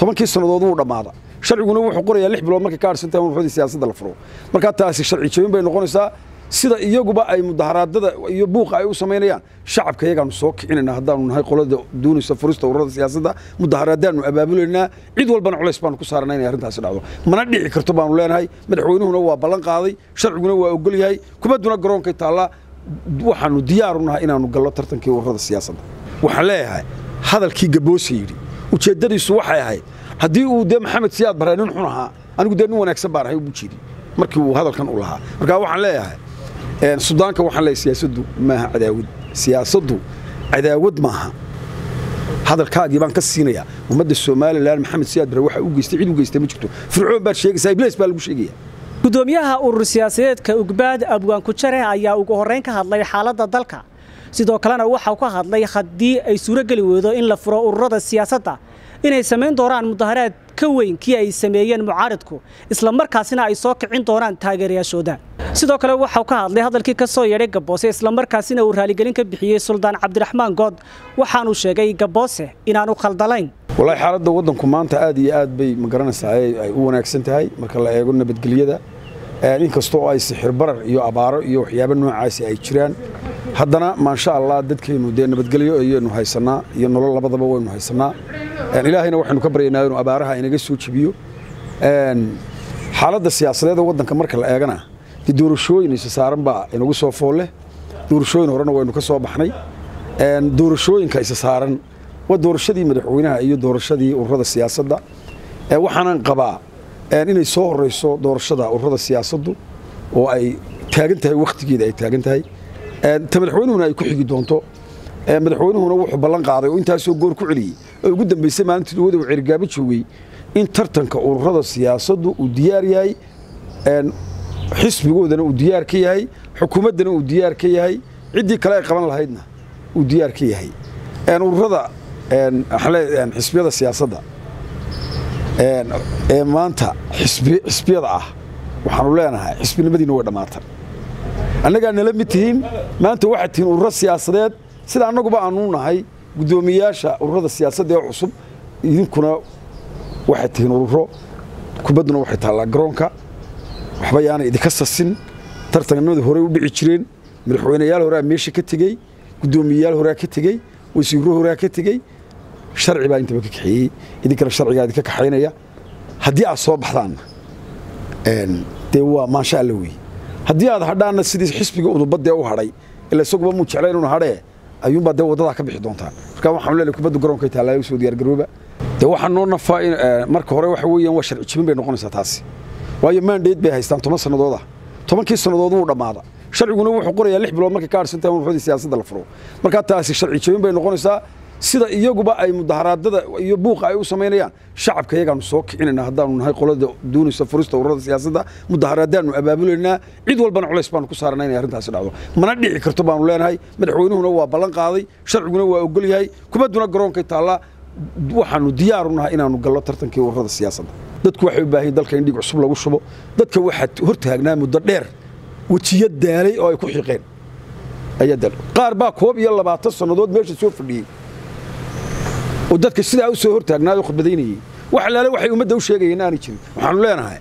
tobankii sannadood wuu dhammaada sharciguna wuxuu qorayaa lix bilood markay ka harsantahay urradii siyaasadda la furo markaa taasi sharci jebin bay noqonaysaa sida iyaguba ay mudaharaadada iyo buuqa ay u samaynayaan shacabka iyagaanu soo kicinayna haddaanu nahay qolada doonaysa furista ururada siyaasadda mudaharaadaanu abaabulaynaa cid walbana culays baanu ku saarana inay arrintaasi dhacdo mana dhici karto baanu leenahay madaxweynuhuna waa ballan qaaday sharciguna waa ogol yahay kubadduna garoonkay taallaa waxaanu diyaaru nahay inaanu gallo tartankii ururada siyaasadda waxaan leeyahay hadalkii gaboose yidhi ujeeddadiisu waxay ahayd haddii uu dee maxamed siyaad barre nin xun ahaa anigu dee nin wanaagsan baan ahay ugu jeedi markii uu hadalkan u lahaa marka waxaan leeyahay sudaanka waxaan leeyahay siyaasaddu maaha cadaawad siyaasaddu cadaawad maaha hadalkaagii baan ka siinayaa ummadda somalilan maxamed siyaad barre waxa u geystay cid u geystay ma jirto fircoon baad sheegaysaa iblees baa lagu sheegaya gudoomiyaha urur siyaasadeedka ugbaad abwaan kujare ayaa ugu horrayn ka hadlay xaaladda dalka sidoo kalena waxau ka hadlay haddii ay suurogeli weydo in la furo ururada siyaasadda inay samayn doonaan mudaharaad ka weyn kii ay sameeyeen mucaaridku isla markaasina ay soo kicin doonaan taageerayaashooda sidoo kale waxau ka hadlay hadalkii ka soo yeedhay gaboose islamarkaasina uu raaligelin ka bixiyey suldaan cabdiraxmaan good waxaanuu sheegay gaboose inaanu khaldalayn wallaahi xaaladda waddanku maanta aad iyo aad bay ma garanaysaa ay u wanaagsan tahay marka la eego nabadgelyada inkastoo ay sixir barar iyo abaaro iyo waxyaabo noocaasi ay jiraan haddana maasha allah dadkeennu dee nabadgelyo ayaynu haysannaa iyo nolol labadaba waynu haysannaa ilaahayna waxaynu ka baryaynaa inuu abaaraha inaga soo jebiyo xaaladda siyaasadeeda waddanka marka la eegana dee doorashooyin isa saaran baa inagu soo foolle doorashooyin horena waynu ka soo baxnay doorashooyinka isa saaran waa doorashadii madaxweynaha iyo doorashadii ururada siyaasadda waxaanan qabaa inay soo horayso doorashada ururada siyaasaddu oo ay taagan tahay wakhtigeeda ay taagan tahay ta madaxweynuhuna ay ku xigi doonto madaxweynuhuna wuxuu ballan qaaday oo intaasoo goor ku celiyey oo ugu dambaysay maalintii dawada uu cerigaabo joogay in tartanka ururada siyaasaddu uu diyaar yahay xisbigoodana uu diyaar ka yahay xukuumaddana uu diyaar ka yahay ciddii kale ay qaban lahaydna uu diyaar ka yahay ururada xisbiyada siyaasadda ee maanta xisbiyada ah waxaanu leenahay xisbinimadiina way dhammaatay annagaa nala mid tihiin maanta waxaad tihiin ururo siyaasadeed sida annaguba aanu nahay guddoomiyaasha ururada siyaasadda ee cusub idinkuna waxaad tihiin ururo kubadduna waxay taallaa garoonka waxba yaana idinka sasin tartannimadii horey u dhici jireen madaxweyneyaal horaa meesha ka tegey guddoomiyeyaal horaa ka tegey wasiirro horaa ka tegey sharci baa intaba ka kaxeeyey idinkana sharcigaa idinka kaxaynaya haddii aad soo baxdaanna dee waa maasha alla weeye haddii aad hadhaanna sidii xisbiga udubadee u hadhay ila isaguba muu jeclayn inu hadhee ayuunbaa dee waddadaa ka bixi doontaan marka waxaanu leenahay kubadda garoonkay taallaa u soo diyaargarooba dee waxaa noo nafaa in marka hore waxa weeyaan waa sharci jibin bay noqonaysaa taasi waayo maandheed bay haystaan toban sannadood ah tobankii sannadood wuu dhammaada sharciguna wuxuu qorayaa lix bilood markay ka harsantahay ururradii siyaasadda la furo markaa taasi sharci jebin bay noqonaysaa sida iyaguba ay mudaharaadada iyo buuqa ay u samaynayaan shacabka iyagaanu soo kicinayna haddaanu nahay qolada doonaysa furista ururada siyaasadda mudaharaadaanu abaabulaynaa cid walbana culays baanu ku saarana inay arrintaasi dhacdo mana dhici karto baanu leenahay madaxweynuhuna waa ballan qaaday sharciguna waa ogol yahay kubadduna garoonkay taallaa waxaanu diyaaru nahay inaanu gallo tartankii ururada siyaasadda dadku waxay u baahan dalka in dhiig cusub lagu shubo dadka waxaad hortaagnaa muddo dheer wejiyo daalay oo ay ku xiqeen ayaa daal qaar baa koob iyo labaatan sannadood meesha soo fadhiyey oo dadka sidaa u soo hortaagnaayoo khudbadaynayey wax alaale waxay ummadda u sheegayeen aanay jirin waxaanu leenahay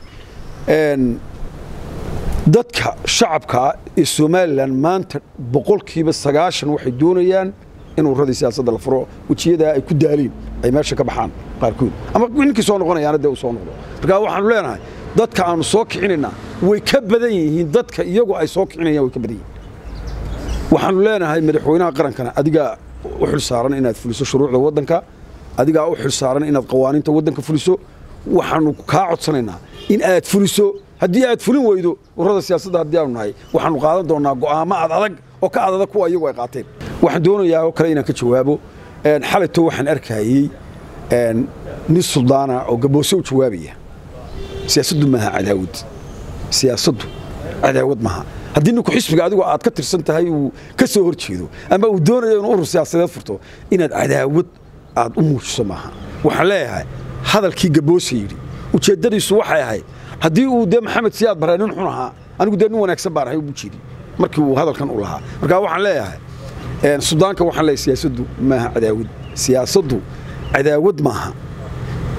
dadka shacabkaa ee somalilan maanta boqolkiiba sagaashan waxay doonayaan in urradii siyaasadda la furo wejiyadaa ay ku daaliin ay meesha ka baxaan qaarkood ama ninkii soo noqonayaana dee uu soo noqdo marka waxaanu leenahay dadka aanu soo kicinaynaa way ka badan yihiin dadka iyagu ay soo kicinayaan way ka badan yihiin waxaanu leenahay madaxweynaha qarankana adigaa u xil saaran inaad fuliso shuruucda waddanka adigaa u xil saaran inaad qawaaniinta waddanka fuliso waxaanu kaa codsanaynaa in aad fuliso haddii aad fulin weydo ururada siyaasadda haddii aanu nahay waxaanu qaadan doonnaa go'aamo ad adag oo ka adadag kuwa iyagu ay qaateen waxaan doonayaa oo kale inaan ka jawaabo xalayto waxaan arkayey nin suldaana oo gaboose u jawaabaya siyaasaddu maaha cadaawad siyaasaddu cadaawad maaha haddii ninku xisbiga adigoo aad ka tirsan tahay uu ka soo hor jeedo ama uu doonayo inuu urur siyaasadeed furto inaad cadaawad aad u muujiso maaha waxaan leeyahay hadalkii gaboose yidhi ujeeddadiisu waxay ahayd haddii uu dee maxamed siyaad barre nin xun ahaa anigu dee nin wanaagsan baan ahay ugu jeedi markii uu hadalkan u lahaa marka waxaan leeyahay sudaanka waxaan leeyahay siyaasaddu maaha cadaawad siyaasaddu cadaawad maaha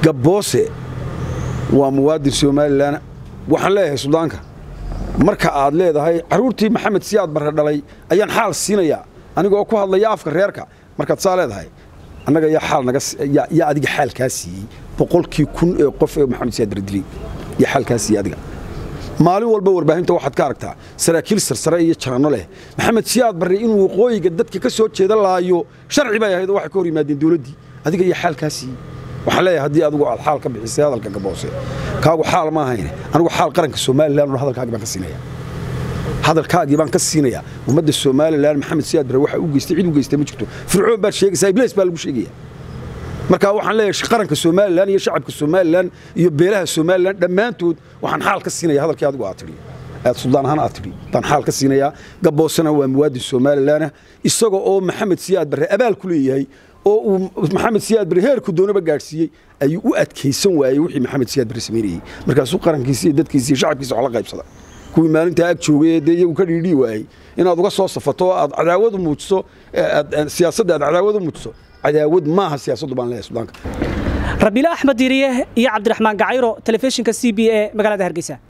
gabboose waa muwaadin somalilan waxaan leeyahay sudaanka marka aad leedahay carruurtii maxamed siyaad barre dhalay ayaan xaal siinayaa anigoo ku hadlaya afka reerka markaad saa leedahay annaga yaa xaal naga yaa adiga xaal kaa siiyey boqolkii kun ee qof ee maxamed siyaad barre dilay yaa xaal kaa siiyey adiga maalin walba warbaahinta waxaad ka aragtaa saraakiil sarsare iyo jaranno leh maxamed siyaad barre inuu waqooyiga dadka ka soo jeeda laayo sharci bay ahayd oo waxay ka hor yimaadeen dowladdii adiga iyo xaal kaa siiyey waxaan leeyahay haddii adigu aad xaal ka bixisay hadalka gaboose kaagu xaal ma ahayne anigu xaal qaranka somalilan hadalkaagii baan ka siinaya hadalkaagii baan ka siinayaa ummadda somalilan maxamed siyaad barre waxa u geystay cid u geystay ma jirto fircoon baad sheegaysaa iblees baa lagu sheegaya marka waxaan leeyahay qaranka somalilan iyo shacabka somalilan iyo beelaha somalilan dhammaantood waxaan xaal ka siinaya hadalkii adigu aad tidhi aad suldaan ahaan aad tidhi baan xaal ka siinayaa gaboosena waa muwaadin somalilanah isaga oo maxamed siyaad barre abaal ku leeyahay oo uu maxamed siyaad barre heerku doonaba gaadhsiiyey ayuu u adkaysan waayey wixii maxamed siyaad barre samaynayey markaasuu qarankiisi iyo dadkiisi iyo shacabkiisa wax la qaybsada kuwii maalintaa ag joogay ee dee iyagu ka dhiidhii waayey inaad uga soo safato oo aad cadaawad u muujiso siyaasadda aad cadaawad u muujiso cadaawad maaha siyaasaddu baan leeyahay sudaanka rabiile axmed diiriye iyo cabdiraxmaan gacayro telefishinka c b e magaalada hargeysa